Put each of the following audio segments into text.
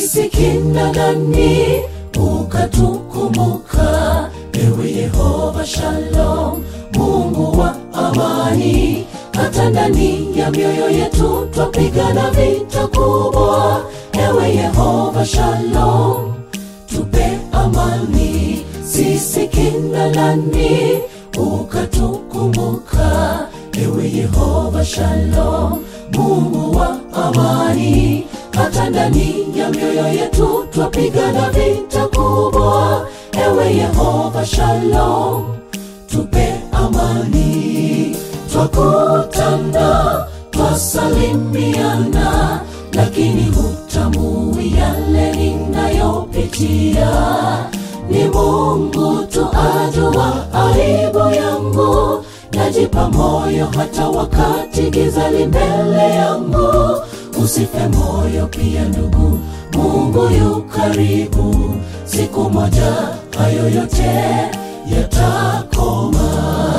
sisi kina nani ukatukumbuka ewe yehova shalom mungu wa amani hata ndani ya mioyo yetu twapigana vita kubwa ewe yehova shalom tupe amani sisi kina nani ukatukumbuka ewe yehova shalom mungu wa amani hata ndani ya mioyo yetu twapigana vita kubwa ewe yehova shalom tupe amani twakutana twasalimiana lakini hutambui yale ninayopitia ni mungu tu ajua aibu yangu najipa moyo hata wakati giza li mbele yangu usife moyo pia ndugu mungu yu karibu siku moja hayo yote yatakoma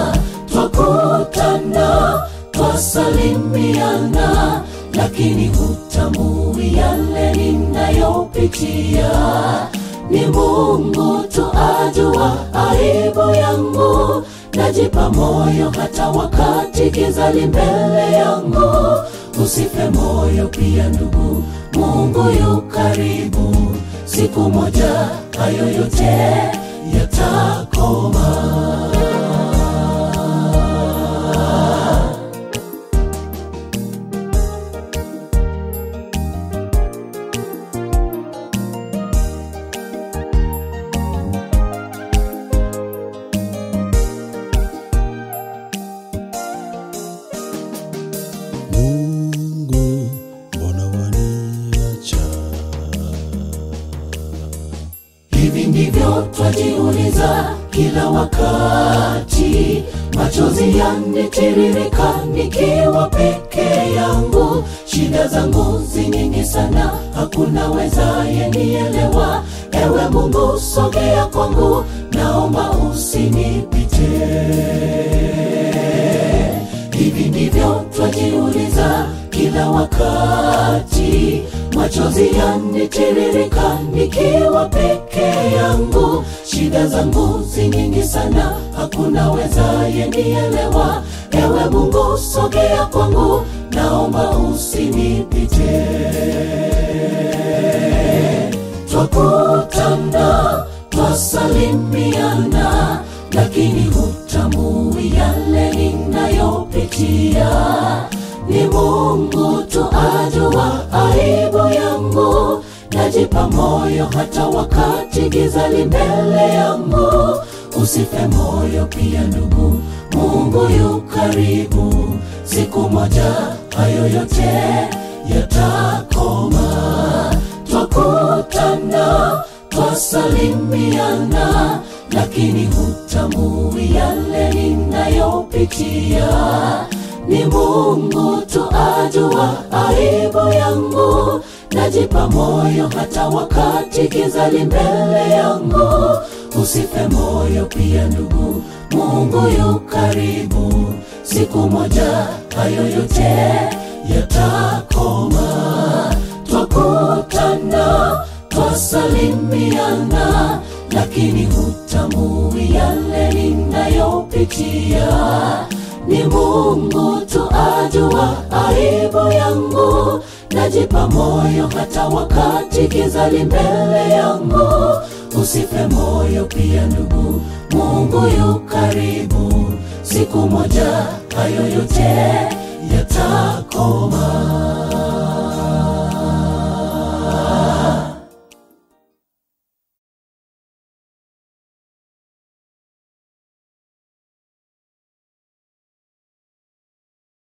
twakutana twasalimiana lakini hutambui yale ninayopitia ni mungu tu ajua aibu yangu najipa moyo hata wakati giza li mbele yangu usife moyo pia ndugu mungu yu karibu siku moja hayo yote yatakoma Mungu, mbona waniacha? hivi ndivyo twajiuliza kila wakati machozi yanitiririka nikiwa peke yangu shida zangu zinyingi sana hakuna wezaye nielewa ewe mungu sogea kwangu naomba usinipite hivi ndivyo twajiuliza kila wakati machozi yanitiririka nikiwa peke yangu shida zangu zinyingi sana hakuna wezaye nielewa ewe mungu sogea kwangu naomba usinipite twakutana twasalimiana lakini hutambui yale ninayopitia ni mungu tu ajua aibu yangu najipa moyo hata wakati giza li mbele yangu usife moyo pia ndugu mungu yu karibu siku moja hayo yote yatakoma twakutana twasalimiana lakini hutambui yale ninayopitia ni mungu tu ajua aibu yangu najipa moyo hata wakati giza li mbele yangu usife moyo pia ndugu mungu yu karibu siku moja hayo yote yatakoma twakutana twasalimiana lakini hutambui yale ninayopitia ni mungu tu ajua aibu yangu najipa moyo hata wakati giza li mbele yangu usife moyo pia ndugu mungu yu karibu siku moja hayo yote yatakoma